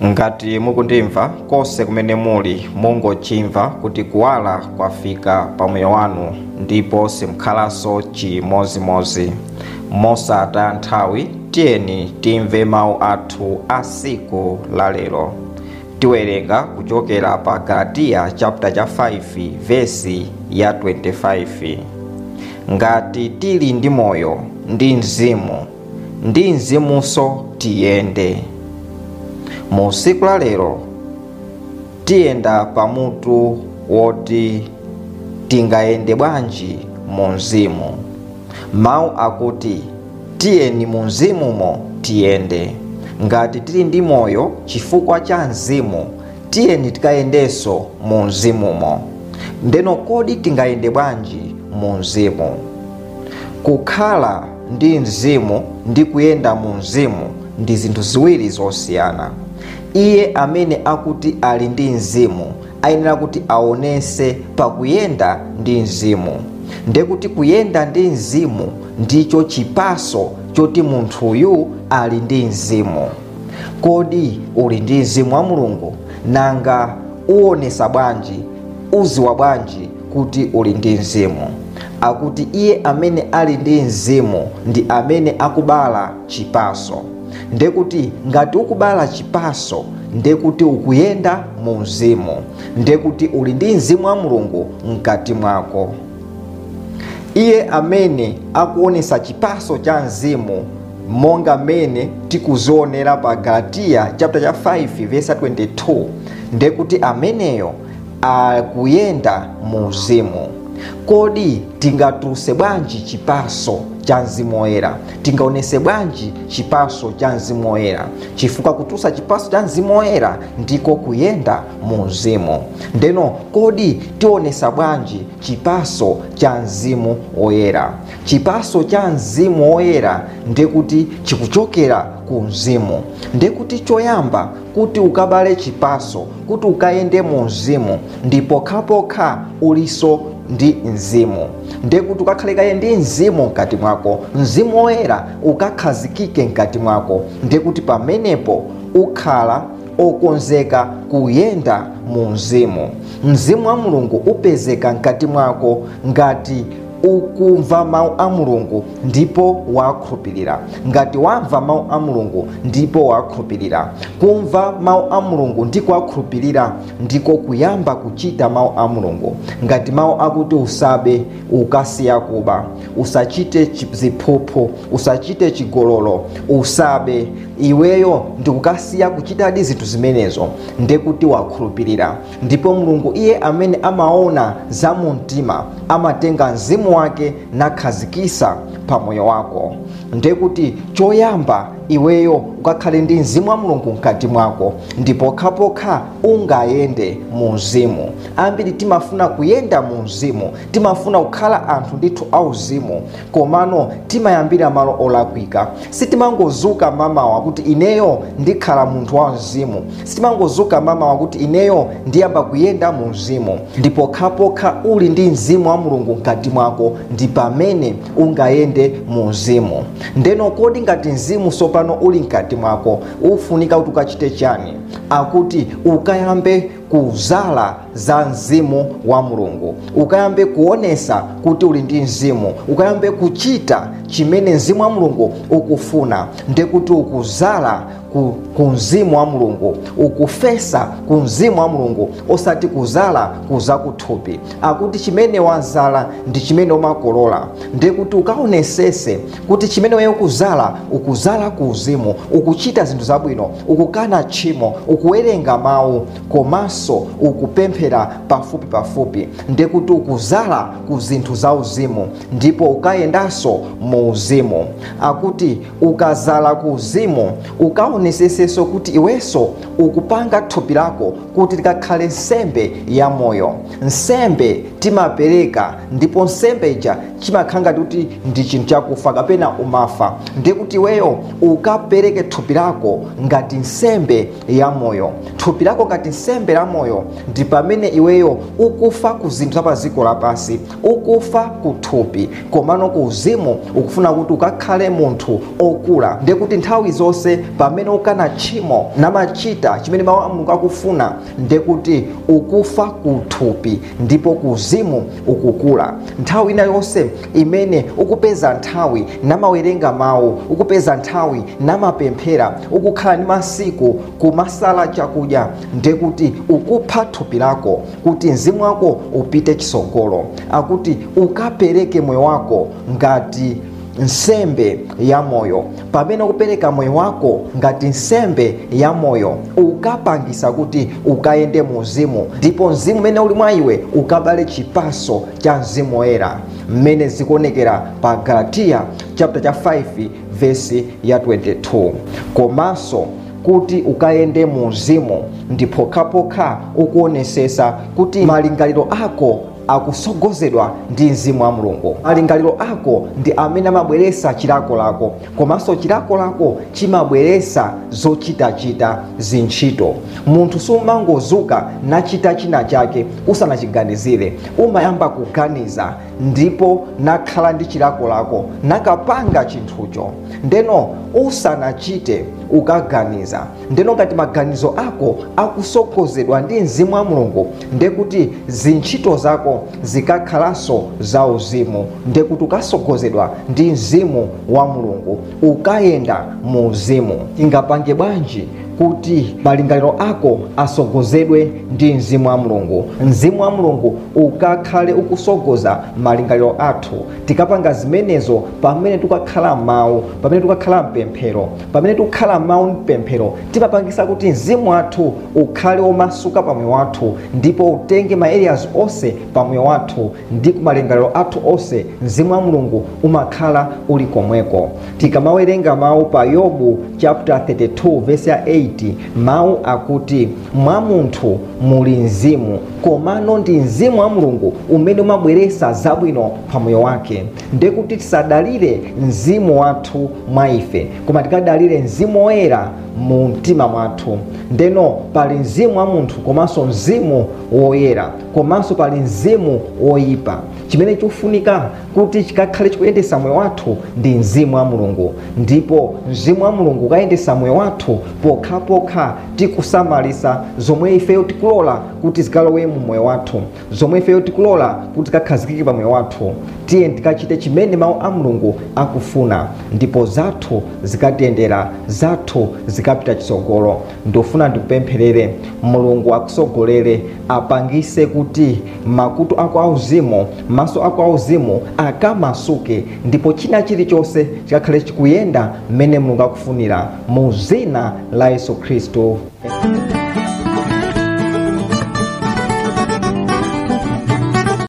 ngati mukundimva konse kumene muli mungochimva kuti kuwala kwafika pa moyo wanu ndipo simkhalanso chimozimozi mosataya nthawi tiyeni timve mawu athu a siku la lero tiwerenga kuchokera pa galatiya chapter cha 5 vesi ya 25 ngati tili ndi moyo ndi mzimu ndi mzimunso tiyende mu siku la lero tiyenda pamutu woti tingayende bwanji mu mzimu mawu akuti tiyeni mu mzimumo tiyende ngati tili ndi moyo chifukwa cha mzimu tiyeni tikayendenso mu mzimumo ndeno kodi tingayende bwanji mu mzimu kukhala ndi mzimu ndi kuyenda mu mzimu ndi zinthu ziwiri zosiyana iye amene akuti ali ndi mzimu ayenera kuti aonese pakuyenda ndi mzimu ndekuti kuyenda ndi mzimu ndicho chipaso choti munthuyu ali ndi mzimu kodi uli ndi mzimu wa mulungu nanga uonesa bwanji uziwa bwanji kuti uli ndi mzimu akuti iye amene ali ndi mzimu ndi amene akubala chipaso ndekuti ngati ukubala chipaso ndekuti ukuyenda mu mzimu ndekuti uli ndi mzimu wa mulungu mkati mwako iye amene akuonesa chipaso cha mzimu monga mmene tikuzionera pa galatiya chapter cha 5 verse 22 ndekuti ameneyo akuyenda mu mzimu kodi tingatuluse bwanji chipaso cha mzimu woyera tingaonese bwanji chipaso cha mzimu woyera chifukwa kutulutsa chipaso cha mzimu woyera ndiko kuyenda mu mzimu ndeno kodi tionesa bwanji chipaso cha mzimu woyera chipaso cha mzimu woyera ndekuti chikuchokera ku mzimu ndekuti choyamba kuti ukabale chipaso kuti ukayende mu mzimu ndipo pokhapokha uliso ndi mzimu ndekuti ukakhale kaye ndi mzimu mkati mwako mzimu woyera ukakhazikike mkati mwako ndekuti pamenepo ukhala okonzeka kuyenda mu mzimu mzimu wa mulungu upezeka mkati mwako ngati ukumva mawu a mulungu ndipo wakhulupirira ngati wamva mawu a mulungu ndipo wakhulupirira kumva mawu a mulungu ndi kuwakhulupirira ndiko kuyamba kuchita mawu a mulungu ngati mawu akuti usabe ukasiya kuba usachite ziphuphu usachite chigololo usabe iweyo ndikukasiya kuchitadi zinthu zimenezo ndekuti wakhulupirira ndipo mulungu iye amene amaona za mu mtima amatenga mzimu wake nakhazikisa pa moyo wako ndekuti choyamba iweyo ukakhale ndi mzimu wa mulungu mkati mwako ndipo pokhapokha ungayende mu mzimu ambiri timafuna kuyenda mu mzimu timafuna kukhala anthu ndithu auzimu komano timayambira malo olakwika sitimangozuka mamawa kuti ineyo ndikhala munthu wa mzimu sitimangozuka mamawa kuti ineyo ndiyamba kuyenda mu mzimu ndipo pokhapokha uli ndi mzimu wa mulungu mkati mwako ndi pamene ungayende mu mzimu ndeno kodi ngati mzimu tsopano uli mkati mwako ufunika kuti ukachite chani akuti ukayambe kuzala za mzimu wa mulungu ukayambe kuonesa kuti uli ndi mzimu ukayambe kuchita chimene mzimu wa mulungu ukufuna ndekuti ukuzala ku, ku mzimu wa mulungu ukufesa ku mzimu wa mulungu osati kuzala kuza kuthupi akuti chimene wazala ndi chimene umakolola ndekuti ukaonesese kuti chimene weyo ukuzala ukuzala ku uzimu ukuchita zinthu zabwino ukukana tchimo ukuwerenga mawu komanso ukupemphera pafupi pafupi ndekuti ukuzala ku zinthu za uzimu ndipo ukayendanso mu uzimu akuti ukazala ku uzimu ukaonesesenso kuti iwenso ukupanga thupi lako kuti likakhale nsembe ya moyo nsembe timapereka ndipo nsembe ija chimakhala ngati kuti ndi chinthu chakufa kapena umafa ndikuti iweyo ukapereke thupi lako ngati nsembe ya moyo thupi lako ngati nsembe la moyo ndi pamene iweyo ukufa ku zinthu za pa dziko lapansi ukufa ku thupi komano ku uzimu ukufuna kuti ukakhale munthu okula ndiye kuti nthawi zonse pamene ukana tchimo namachita chimene mawu a mulungu akufuna ndiye kuti ukufa ku thupi ndipo ku uzimu ukukula nthawi ina yonse imene ukupeza nthawi namawerenga mawu ukupeza nthawi namapemphera ukukhala ndi masiku kumasala chakudya ndiye kuti ukupha thupi lako kuti mzimu wako upite chisogolo akuti ukapereke moyo wako ngati nsembe ya moyo pamene ukupereka moyo wako ngati nsembe ya moyo ukapangisa kuti ukayende mu uzimu ndipo mzimu umene uli mwa iwe ukabale chipaso cha mzimu woyera mmene zikuonekera pa galatiya chapter cha 5 vesi ya 22 komanso kuti ukayende mu uzimu ndi pokhapokha ukuonesesa kuti malingaliro ako akusogozedwa ndi mzimu wa mulungu malingaliro ako ndi amene amabweresa chilako lako komanso chilako lako chimabweresa zochitachita zintchito munthu sumangozuka nachita china chake usanachiganizire umayamba kuganiza ndipo nakhala ndi chilako lako nakapanga chinthucho ndeno usanachite ukaganiza ndeno ngati maganizo ako akusogozedwa ndi mzimu wa mulungu ndiye kuti zintchito zako zikakhalanso za uzimu ndiye kuti ukasogozedwa ndi mzimu wa mulungu ukayenda mu uzimu tingapange bwanji kuti malingaliro ako asogozedwe ndi mzimu wa mulungu mzimu wa mulungu ukakhale ukusogoza malingaliro athu tikapanga zimenezo pamene tikakhala mawu pamene tikakhala mpemphero pamene tikukhala mawu mpemphero timapangisa kuti mzimu wathu ukhale womasuka pamoyo wathu ndipo utenge ma areas onse pamoyo wathu ndi kumalingaliro athu onse mzimu wa mulungu umakhala uli komweko tikamawerenga mawu pa yobu chapter 32 verse ya 8 mawu akuti mwa munthu muli mzimu komano ndi mzimu wa mulungu umene umabweresa zabwino pamoyo wake ndiye kuti tisadalire mzimu wathu mwa ife koma tikadalire mzimu woyera mu mtima mwathu ndeno pali mzimu wa munthu komanso mzimu woyera komanso pali mzimu woyipa chimene chikufunika kuti chikakhale chikuyendesa moyo wathu ndi mzimu wa mulungu ndipo mzimu wa mulungu ukayendesa moyo wathu pokhapokha tikusamalisa zomwe ifeyo tikulola kuti zikalowe mu moyo wathu zomwe ifeyo tikulola kuti zikakhazikike pa moyo wathu tiye tikachite chimene mawu a mulungu akufuna ndipo zathu zikatiyendera zathu zikapita chitsogolo ndofuna ndikupempherere mulungu akusogolere apangise kuti makutu ako auzimu maso ako auzimu akamasuke ndipo china chilichonse chikakhale chikuyenda mmene mulungu akufunira mu zina la yesu khristu